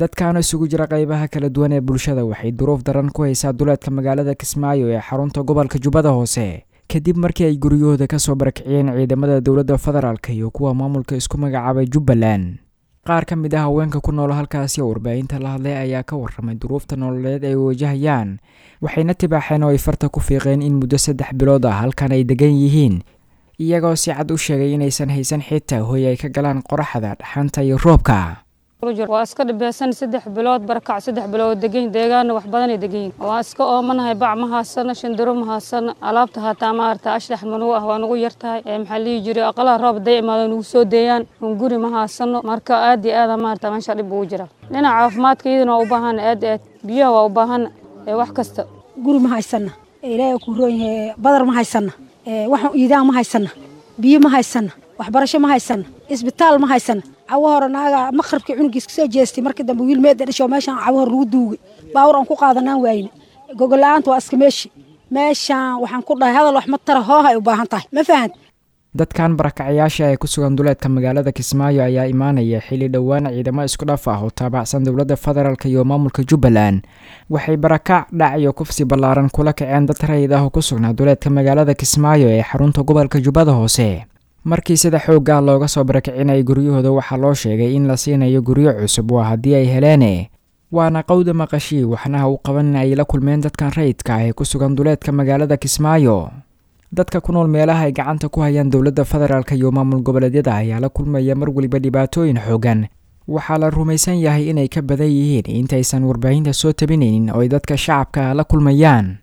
dadkaana isugu jira qaybaha kala duwan ee bulshada waxay duruuf daran ku haysaa duleedka magaalada kismaayo ee xarunta gobolka jubbada hoose kadib markii ay guryahooda kasoo barakiciyeen ciidamada dowladda federaalk iyo kuwa maamulka isku magacaabay jubbaland qaar ka mid ah haweenka ku nool halkaasi oo warbaahinta la hadlay ayaa ka warramay duruufta nololeed ay wajahayaan waxayna tibaaxeen oo ay farta ku fiiqeen in muddo saddex bilood ah halkan ay degan yihiin iyagoo si cad u sheegay inaysan haysan xitaa hoy ay ka galaan qoraxda dhaxanta iyo roobka waa iska dhibeysan saddex bilood barakac saddex bilood degan deegaana wax badanay deganyihin waa iska oomanahay bac ma haasana shandiro ma haasana alaabta hataa maarata ashdax manugu ah waa nagu yartahay maxaa lihi jiray aqalaha roob haday imaado nagu soo deeyaan guri ma haasano marka aad iyo aada maarata meesha dhib ugu jira dhinaca caafimaadka iyadana waa u baahan aad aad biyaha waa u baahan wax kasta guri ma haysana ilaahay ku roon yahay badar ma haysana wax iidaan ma haysana biyo ma haysana waxbarasho ma haysana isbitaal ma haysana cawo hore naaga maqribkii cunugiis kasoo jeestay markii dambe wiil meeda dhasho meeshaan cawo hore lagu duugay baawur aan ku qaadanaan waayne gogol-la-aanta waa iska meeshi meeshaan waxaan ku dhahay hadal wax ma tara hooha ay u baahan tahay ma fahant dadkan barakacayaasha ee ku sugan duleedka magaalada kismaayo ayaa imaanaya xilli dhowaan ciidamo isku dhaf ah oo taabacsan dowladda federaalk iyo maamulka jubbaland waxay barakac dhac iyo kufsi ballaaran kula kaceen dad rayid ah oo ku sugnaa duleedka magaalada kismaayo ee xarunta gobolka jubbada hoose markii sida xoogga ah looga soo barakicinayay guryahooda waxaa loo sheegay in la siinayo guryo cusub waa haddii ay heleene waana qowda maqashii waxnaha u qaban ay la kulmeen dadkan rayidka ah ee ku sugan duleedka magaalada kismaayo dadka ku nool meelaha ay gacanta ku hayaan dowladda federaalk iyo maamul goboleedyada ayaa la kulmaya mar weliba dhibaatooyin xoogan waxaa la rumaysan yahay inay ka badan yihiin intaysan warbaahinta soo tabinaynin oo ay dadka shacabka la kulmayaan